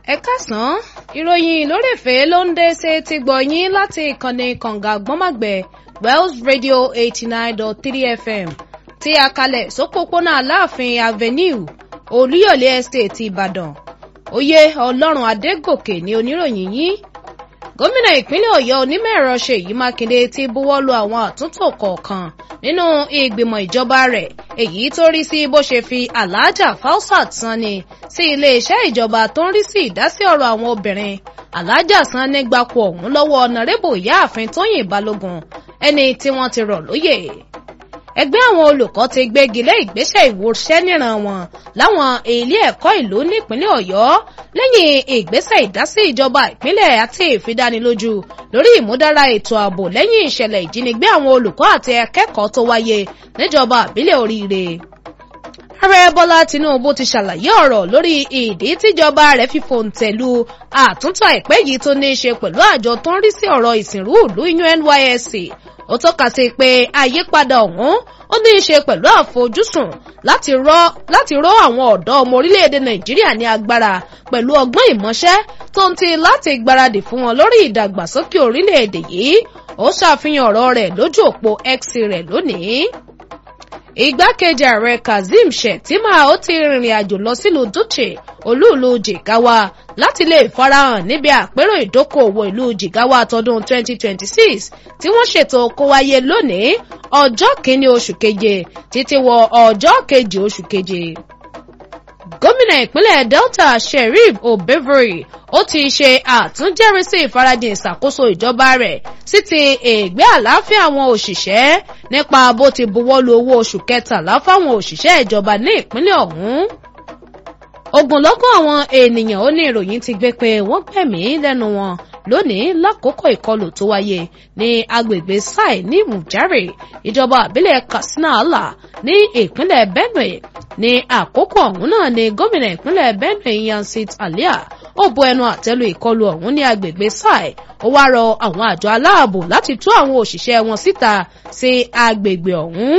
ẹ káàsán ìròyìn lórèfé ló ń dé ṣe ti gbọ̀yìn láti ìkànnì kànga gbọ́màgbẹ̀ wells radio eighty nine dot three fm tí a kalẹ̀ sópópónà aláàfin avenue olúyọ̀lé estate ìbàdàn oyè ọlọ́run adégòkè ní oníròyìn yín gómìnà ìpínlẹ̀ ọ̀yọ́ onímọ̀-ẹ̀rọ ṣèyí mákindé ti buwọ́ lu àwọn àtúntò kọ̀ọ̀kan nínú ìgbìmọ̀ ìjọba rẹ̀ èyí tó rí sí bó ṣe fi aláàjà falsat sanni sí iléeṣẹ́ ìjọba tó ń rí sí ìdásí ọ̀rọ̀ àwọn obìnrin aláàjà sanni gbapò ọ̀hún lọ́wọ́ ọ̀nàrẹ́bù ìyáàfin tóyìn balógun ẹni tí wọ́n ti rọ̀ lóyè ẹgbẹ́ àwọn olùkọ́ ti gbégi lé ìgbésẹ̀ ìwòsẹ́ níran wọn láwọn ilé ẹ̀kọ́ ìlú nípínlẹ̀ ọ̀yọ́ lẹ́yìn ìgbésẹ̀ ìdásí ìjọba ìpínlẹ̀ àti ìfidánilójú lórí ìmúdára ètò ààbò lẹ́yìn ìṣẹ̀lẹ̀ ìjínigbé àwọn olùkọ́ àti akẹ́kọ̀ọ́ tó wáyé níjọba àbílẹ̀ oríire ààrẹ bọ́lá tinubu ti ṣàlàyé ọ̀rọ̀ lórí ìdí tíjọba rẹ̀ fi fòǹtẹ̀lù àtúntò àìpẹ́ yìí tó ní í ṣe pẹ̀lú àjọ tó ń rí sí ọ̀rọ̀ ìsìnrú ìlú nysc ó tọ́ka sí pé àyípadà ọ̀hún ó ní í ṣe pẹ̀lú àfojúsùn láti rọ́ àwọn ọ̀dọ́ ọmọ orílẹ̀-èdè nàìjíríà ní agbára pẹ̀lú ọgbọ́n ìmọ̀ṣẹ́ tó ń ti láti gbáradì fún wọn lórí ìdàgbàsókè orílẹ̀-èdè yìí ó ṣàfihàn ọ̀rọ̀ rẹ̀ lójú òpó x rẹ̀ lónìí igbákejì ààrẹ kazeem shettima ó ti rìnrìn àjò lọ sílùú dutche olúùlú jigawa láti lè farahàn níbi àpérò ìdókòòwò ìlú jigawa tọdún 2026 tí wọ́n ṣètò kó wáyé lónìí ọjọ́ kìíní oṣù keje títí wọ ọjọ́ kejì oṣù keje gómìnà ìpínlẹ̀ delta sheriff obevory ó ti ṣe àtúnjẹ́rìsí ìfarajìn ìṣàkóso ìjọba rẹ̀ sí ti ègbé àlàáfíà àwọn òṣìṣẹ́ nípa bó ti buwọ́lu owó oṣù kẹtàlá fáwọn òṣìṣẹ́ ìjọba ní ìpínlẹ̀ ọ̀hún ogunlọ́gọ̀ àwọn ènìyàn ó ní ìròyìn ti gbé pé wọ́n gbẹ̀mí lẹ́nu wọn lónìí lákòókò ìkọlù tó wáyé ní agbègbè sai ní mujare ìjọba àbílẹ̀ katsina ala ní ìpínlẹ̀ benue ní àkókò ọ̀hún náà ni gómìnà ìpínlẹ̀ benue yansit alia ó bu ẹnu àtẹ́lu ìkọlù ọ̀hún ní agbègbè sai ó wá rọ àwọn àjọ aláàbò láti tú àwọn òṣìṣẹ́ wọn síta sí agbègbè ọ̀hún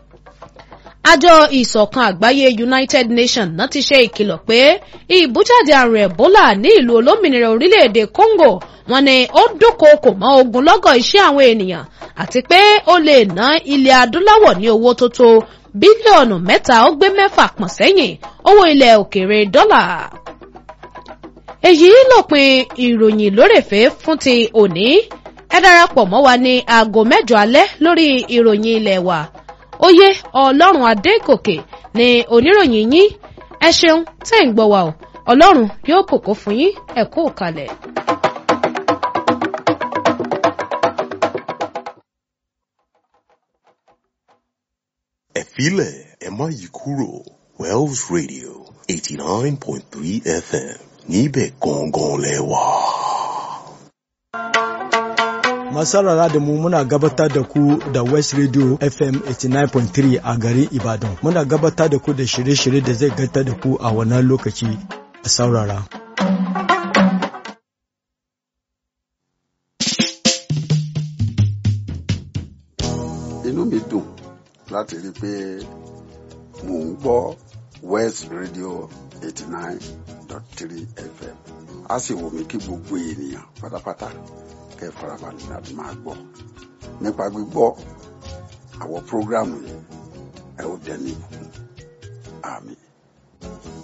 àjọ ìsọ̀kan àgbáyé united nations náà ti ṣe ìkìlọ̀ pé ìbújáde àrùn ebola ní ìlú olómìnira orílẹ̀-èdè congo wọn ni ó dúnkookò mọ́ ogunlọ́gọ̀ iṣẹ́ àwọn ènìyàn àti pé ó lè ná ilẹ̀ adúláwọ̀ ní owó tó tó bílíọ̀nù mẹ́ta ó gbé mẹ́fà pọ̀n sẹ́yìn owó ilẹ̀ òkèèrè dọ́là èyí lópin ìròyìn lórèfé fún ti òní ẹ darapọ̀ mọ́ wa ní aago mẹ́jọ alẹ́ lórí ìròyìn ilẹ̀ wa oyè ọlọ́run adégòkè ni oníròyìn yín ẹ ṣeun tẹ́ ń gbọ́ wa o ọlọ́run yóò kòkó fún yín ẹ kú kalẹ̀. ẹ filẹ̀ ẹ má yí kúrò wells radio eighty nine point three fm níbẹ̀ gangan lẹ wà. masarara da mu muna gabatar da ku da West Radio FM 89.3 a garin Ibadan. Muna gabatar da ku da shirye-shirye da zai gata da ku a wannan lokaci a saurara. Inú mi dùn láti rí i pé mò ń gbọ́ West Radio 89.3 FM. A sì wù mí kí gbogbo ènìyàn pátápátá kẹ́ ẹ farabalẹ̀ láti máa gbọ́ nípa gbígbọ́ àwọn prógrámù yìí ẹ ó dẹni ìbùkún àmín.